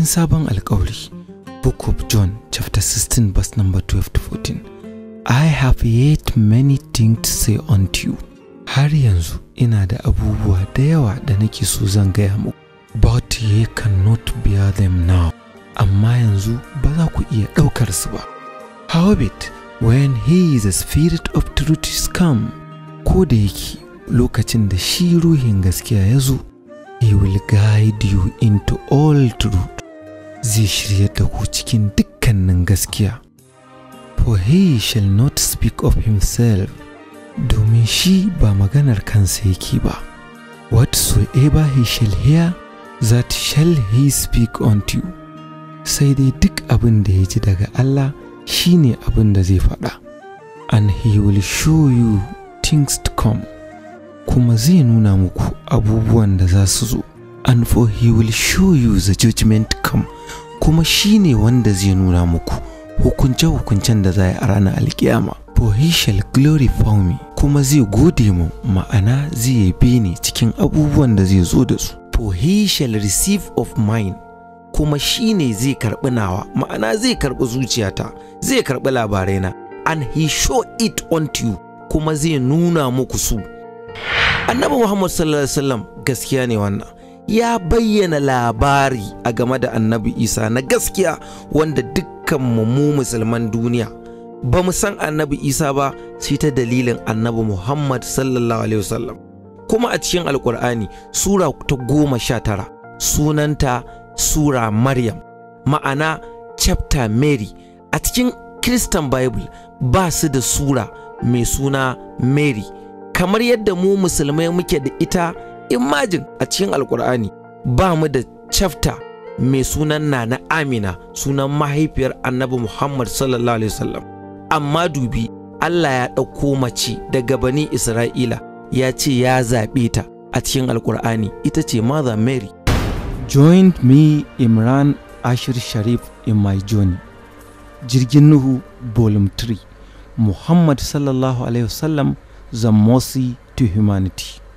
sabon alkawari book of john chapter 16 verse number 12 to 14 i have yet many things to say unto you har yanzu ina da abubuwa da yawa da nake so zan gaya muku but ye cannot bear them now amma yanzu ba za ku iya ɗaukar su ba howbeit when he is a spirit of truth is come ko da yake lokacin da shi ruhin gaskiya ya zo he will guide you into all truth zai shirya da ku cikin dukkanin gaskiya for he shall not speak of himself domin shi ba maganar kansa yake ba whatsoever he shall hear that shall he speak unto you sai dai duk abin da ya ji daga Allah shi ne abin da zai faɗa and he will show you things to come kuma zai nuna muku abubuwan da za su zo and for he will show you the judgment to come kuma shi ne wanda zai nuna muku hukunce-hukuncen da za a ranar alkiyama for he shall glorify me kuma zai gode mu ma'ana zai yabe ni cikin abubuwan da zai zo da su for he shall receive of mine kuma shi ne zai karɓi nawa ma'ana zai karɓi zuciyata zai karɓi labaraina and he show it unto you kuma zai nuna muku su annabi muhammad sallallahu alaihi wasallam gaskiya ne wannan ya bayyana labari a game da annabi isa na gaskiya wanda dukkan mu musulman duniya ba mu san annabi isa ba sai ta dalilin annabi muhammad sallallahu alaihi wasallam kuma a cikin alkur'ani sura ta goma sha tara sunanta sura maryam ma'ana chapter mary a cikin christian bible ba su da sura mai suna mary kamar yadda mu musulmai muke da ita imajin a cikin alkur'ani ba mu da chapter mai sunan nana amina sunan mahaifiyar annabi muhammad sallallahu alaihi wasallam amma dubi allah ya ɗauko mace daga bani isra'ila ya ce ya zaɓe ta a cikin alkur'ani ita ce mother mary joined me imran ashir sharif in my journey jirgin nuhu volume 3 muhammad sallallahu alaihi wasallam the mercy to humanity